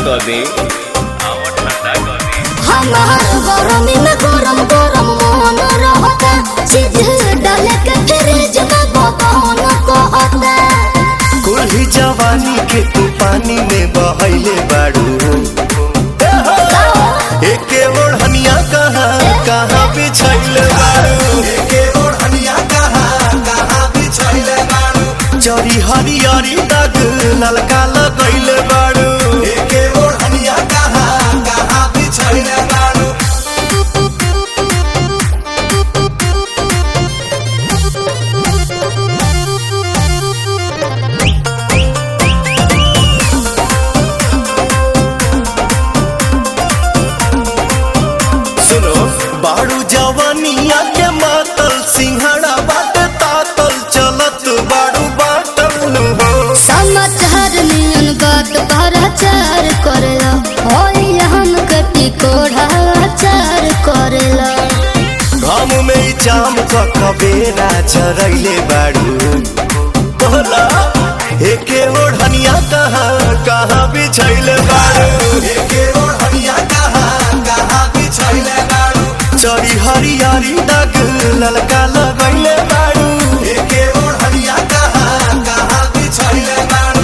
कर दे आवा ठंडा कर दे हमार गरमी में गरम गरम मोहन रहता चीज डाले के फ्रिज में बबन कहता कुल्ही जवानी के तू पानी में बहैले बाड़ू एके ओढ़निया कहाँ कहाँ बिछैले बाड़ू एके ओढ़निया कहाँ कहाँ बिछैले बाड़ू जरी हरियरी दाग ललका लगैले बाड़ू एके ओढ़निया कहाँ कहाँ बिछैले बाड़ू सुनो बाड़ू जवानिया के मातल सिंहड़ा बाटे तातल चलत बाड़ू बाटल नु हो समाचार नियन बात भराचार करेला होई हम कटी कोढ़ा चार करेला घाम में ई जाम क कबेरा चरैले बाड़ू बोला एके ओढ़निया कहाँ कहाँ बिछैले बाड़ू एके ओढ़निया कहाँ कहाँ बिछैले बाड़ू चरी हरियारी दाग ललका लगैले बाड़ू एके ओढ़निया कहाँ कहाँ बिछैले बाड़ू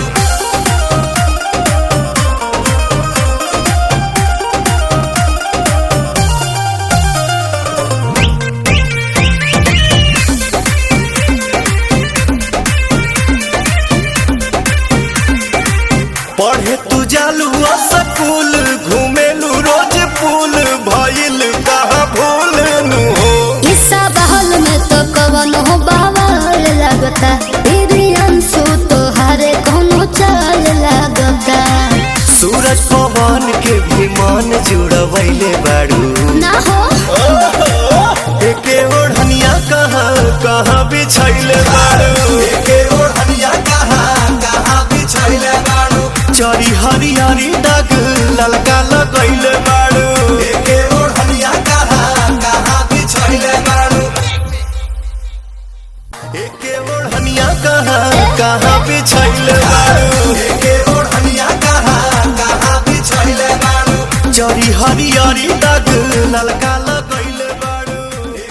पढ़े तू जालू स्कूल घूमेलू रोज पुल भइल कहाँ भूल नु हो ईसा बहल में तो कवन हो बावल लगता तेरी अंशु तो हरे कोनो चाल लगता सूरज पवन के भी मन जुड़वैले बाड़ू ना हो एके ओढ़निया कहाँ कहाँ बिछैले बाड़ू एके ओढ़निया कहाँ कहाँ बिछैले बाड़ू चरी हरियारी दाग ललका लगैले बाड़ू एके ओढ़निया कहाँ कहाँ बिछैले बाड़ू एके ओढ़निया कहाँ कहाँ बिछैले बाड़ू एके ओढ़निया कहाँ कहाँ बिछैले बाड़ू चरी हरियारी दाग ललका